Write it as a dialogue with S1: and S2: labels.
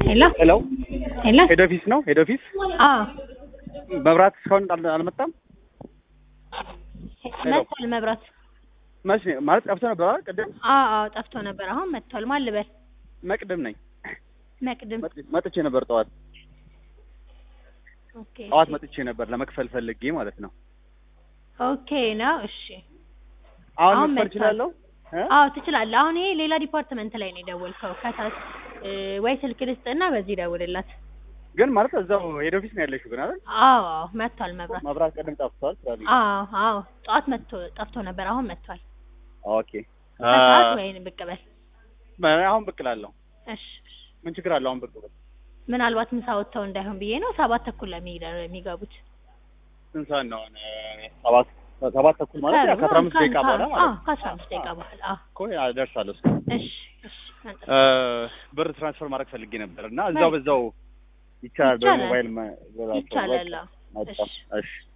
S1: ሄሎ
S2: ሄሎ
S1: ሄሎ
S2: ሄድ ኦፊስ ነው? ሄድ ኦፊስ
S1: አዎ
S2: መብራት እስካሁን አል- አልመጣም። ሄሎ።
S1: መጥቷል መብራት
S2: መች ነው? ማለት ጠፍቶ ነበር አይደል? ቅድም
S1: አዎ አዎ ጠፍቶ ነበር አሁን መጥቷል ማን ልበል
S2: መቅድም ነኝ።
S1: መቅድም
S2: መጥ- መጥቼ ነበር ጠዋት
S1: ኦኬ
S2: ጠዋት
S1: እሺ።
S2: መጥቼ ነበር ለመክፈል ፈልጌ ማለት ነው።
S1: ኦኬ ነው እሺ
S2: አሁን
S1: አሁን
S2: መክፈል
S1: መጥቷል።
S2: እችላለሁ? እ?
S1: አዎ ትችላለህ አሁን ይሄ ሌላ ዲፓርትመንት ላይ ነው የደወልከው ከታች እ፣ ወይ ስልክ ልስጥና በዚህ ደውልላት
S2: ግን ማለት እዛው ሄድ ኦፊስ ነው ያለሽው ግን አይደል?
S1: አዎ አዎ መጥቷል መብራት
S2: መብራት ቅድም ጠፍቷል ስላለኝ።
S1: አዎ አዎ ጠዋት መጥቶ ጠፍቶ ነበር አሁን መጥቷል
S2: ኦኬ
S1: ከሰዓት ወይን ብቅ በል
S2: አ- አሁን ብቅ እላለሁ።
S1: እሺ እሺ።
S2: ምን ችግር አለው? አሁን ብቅ ብል
S1: ምናልባት ምሳ ወጥተው እንዳይሆን ብዬ ነው ሰባት ተኩል ላይ የሚገ- የሚገቡት
S2: ስንት ሰዓት ነው? አሁን ሰባት ሰባት ተኩል ማለት ያው ከአስራ አምስት ደቂቃ በኋላ ማለት ነው።
S1: ከአስራ አምስት ደቂቃ በኋላ አዎ
S2: እኮ ያ ደርሳለሁ። እሱ
S1: እሺ እሺ መጣ።
S2: እ፣ ብር ትራንስፈር ማድረግ ፈልጌ ነበር እና እዛው በዛው ይቻላል።
S1: ይቻላል።
S2: በሞባይል መ-
S1: ይቻላል አዎ።
S2: መጣ።
S1: እሺ
S2: እሺ